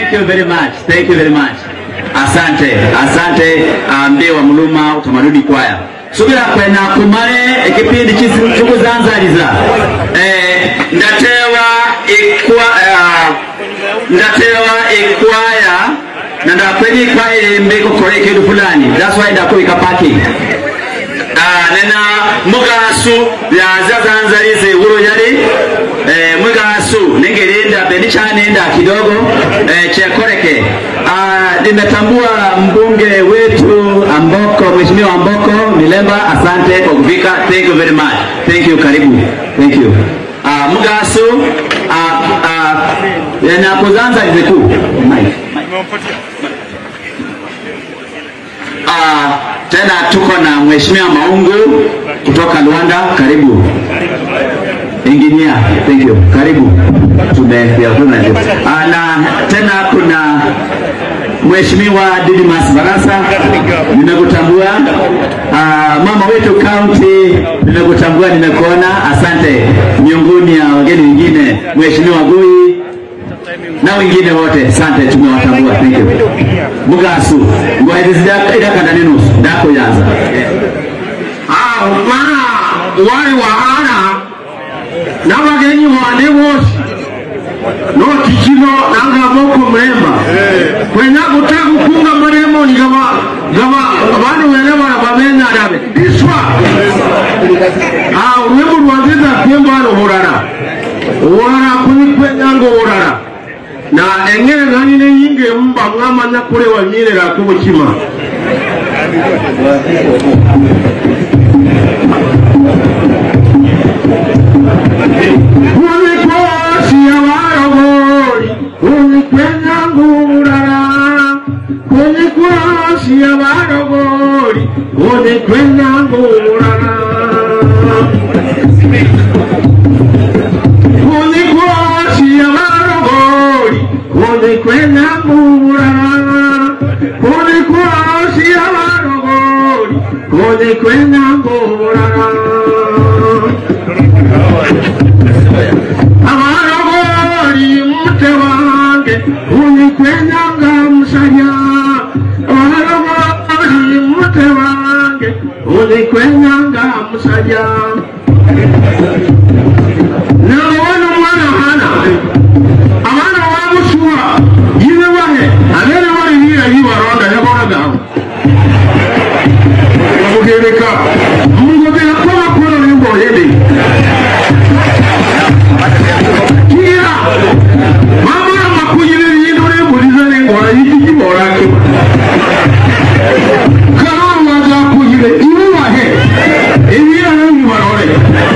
Thank you very much. Thank you very much. Asante, asante ambe wa muluma utamaduni kwaya subira kwena kumale ekipindi kikuzanzaliza eh, ndatewa ikwa uh, ndatewa ikwaya na ndakweli ikwaya ilembe kokora ikintu fulani that's why ndakubika parking Ah, nena mugasu byazazanzalize wuro yali eh, mugasu ningelinda bendi chanenda kidogo eh, chekoreke ah, nimetambua mbunge wetu Amboko, mheshimiwa Amboko Milemba, asante kwa kufika. Thank you very much. Thank you, karibu. Thank you. Ah, mugasu ah, ah, yanakuzanzalize ku Mike. Ah, tena tuko na mheshimiwa Maungu kutoka Rwanda, karibu. Engineer, thank you. Karibu. Tume Ah, na tena kuna Mheshimiwa Didmas Barasa, nimekutambua. Ah, mama wetu county, nimekutambua, nimekuona, asante. Miongoni ya wageni wengine, Mheshimiwa Gui na wengine wote, asante, tumewatambua. Thank you. Mugasu, ngwaidizidakanda neno dako yaza. Ah, mana wali wahana n'abagenyi bane bose n'okikino nanga moko mlemba kwenya kutaka kukunga maremo ni gaba gaba abantu wele bana bamenya dabe diswa ah urwego rwanziza pembo hano burara urara kuni kwenya ngo burara na engere ngani ne yinge mba mwamanya kure wanyirera kubukima Unikosi ya warogori, unikwenya ngurara. Unikosi ya warogori, unikwenya ngurara. Unikosi ya warogori, unikwenya ngurara. Unikosi ya warogori, unikwenya ngurara. amarogori mute wange unikwenyanga musaya amarogori mute wange unikwenyanga musaya nabona umwana hana abana bamusuha yibe bahe abere bari hira yibaronda yabonagaho bamugereka mungobera ko bakora n'imboyede kira mama makuyire yino ne muliza ne ngora yiki kibora ke kana waza kuyire iwe wahe ebira ne bibarore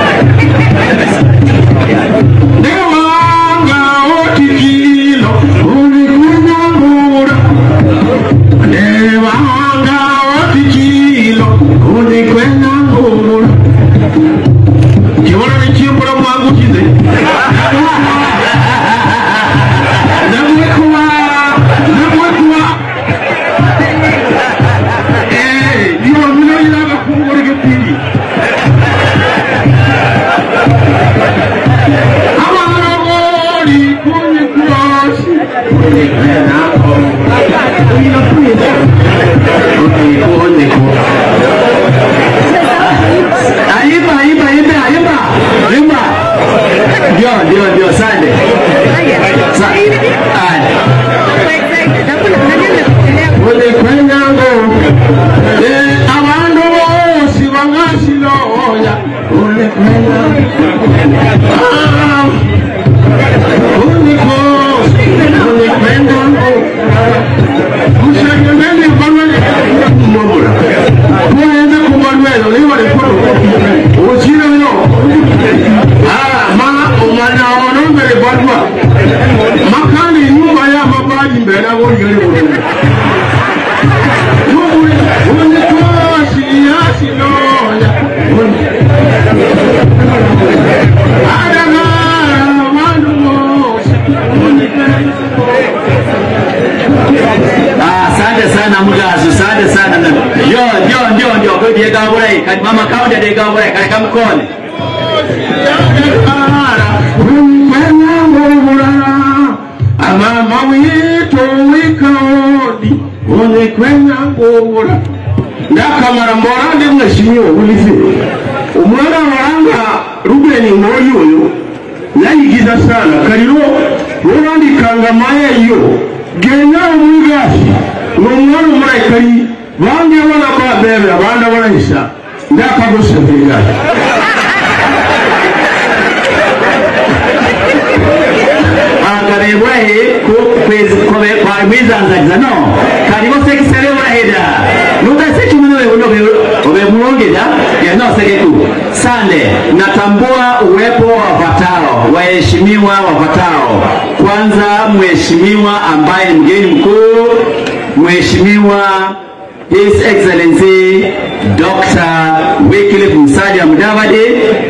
ne wanga otikilo uni kunyangura ne wanga otikilo uni kunyangura kibona ne kimbura mwangu kize Namwekuwa, namwekuwa. Eh, ndiyo mino ilaga kungore gepili. Amarogori kunyi kurosi. Aimba, aimba, aimba, aimba, aimba. Ndio, ndio, ndio, asante. Sa- Aya. Ulikwenyango, eh, abantu bose bangasiloya. Ulikwenyango. Ah, unikosi, ulikwenyango. Musanyoneni mbalwe mmomula. Muyenze kumbalwelo liwali kuno. Ukire yo. Ah, ma omwana ono mbere balwa. Makani nyumba ya mabaji mbere abo yele bulungi. Unikosi yasiloya. Adagara abantu bose. Ah, Asante sana Mugasu, asante sana. Ndio, ndio, ndio, ndio. Kwa hiyo dega bure, kadi mama kaunti dega bure, kadi kama mkono. Adagara umwenyango bulala. Amama witu towika odi one kwenya ngobura ndakamara mbora ndi mheshimiwa ulize umwana waranga rubeni ngoyi oyo yayigiza sana kaliro rorandikanga maya iyo genya omwigashi n'omwana omulayi kali bange abana babebe abandi abalayisa ndakagosebegasi akarebwahe kwizanzagiza no kalibo sekisere buraheda nugasekimuni obemulongeza yanosegeku sande natambua uwepo wa wafatao waheshimiwa wafatao kwanza mheshimiwa ambaye ni mgeni mkuu mheshimiwa his excellency dr wycliffe musalia mudavadi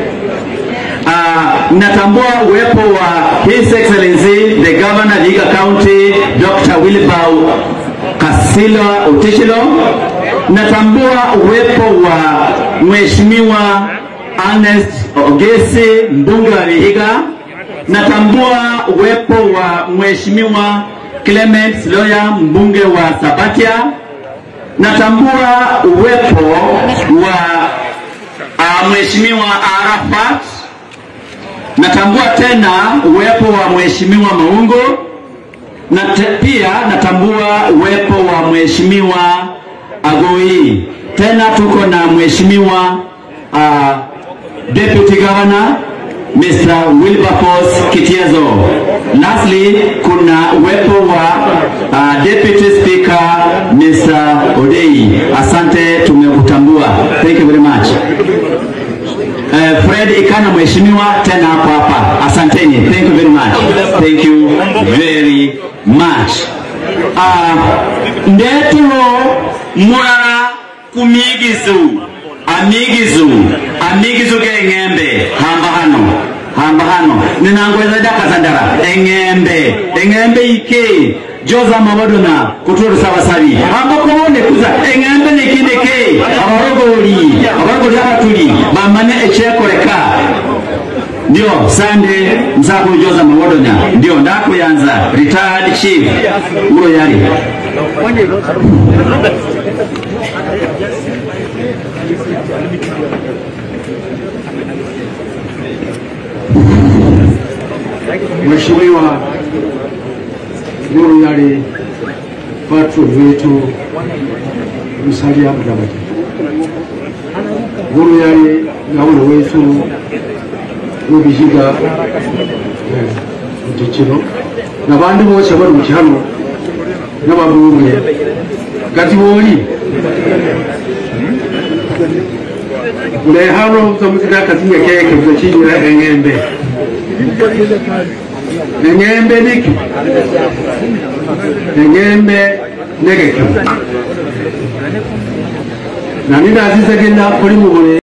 Uh, natambua uwepo wa His Excellency the Governor Vihiga County Dr. Wilbau Kasilo Utishilo. Natambua uwepo wa Mheshimiwa Ernest Ogesi mbunge wa Vihiga. Natambua uwepo wa Mheshimiwa Clement Loya mbunge wa Sabatia. Natambua uwepo wa uh, Mheshimiwa Arafat natambua tena uwepo wa mheshimiwa Maungo na te, pia natambua uwepo wa mheshimiwa Agoi. Tena tuko na mheshimiwa uh, deputy governor Mr. Wilberforce Kitiezo. Lastly, kuna uwepo wa uh, deputy speaker Mr. Odei. Asante, tumekutambua. Thank you very much. Uh, Fred Ikana mheshimiwa tena hapo hapa. Asanteni. Thank you very much. Thank you very much. Uh, ndetulo mulala kumigizu amigizu amigizu ge ng'embe hamba hano hamba hano ninangweza daka sandara eng'embe eng'embe ike joza mabodona kutoro sabasabi hamba kobone kuza eng'embe nikindeke abarogori abarogori abatuli bamane echekoreka ndio sande msako joza mawodonya ndio ndakuyanza retired chief ulo yali Mheshimiwa Nuru Yale patron wetu Musalia Mudavadi, Nuru Yale gavana wetu w'Ibihiga Mutikiro n'abandi bose baruki hano n'ababumwe gati boli ule hano zamuzira kazinga keke mzachinyira eng'embe eng'embe niki eng'embe negeke nani nazizegenda kuli mubule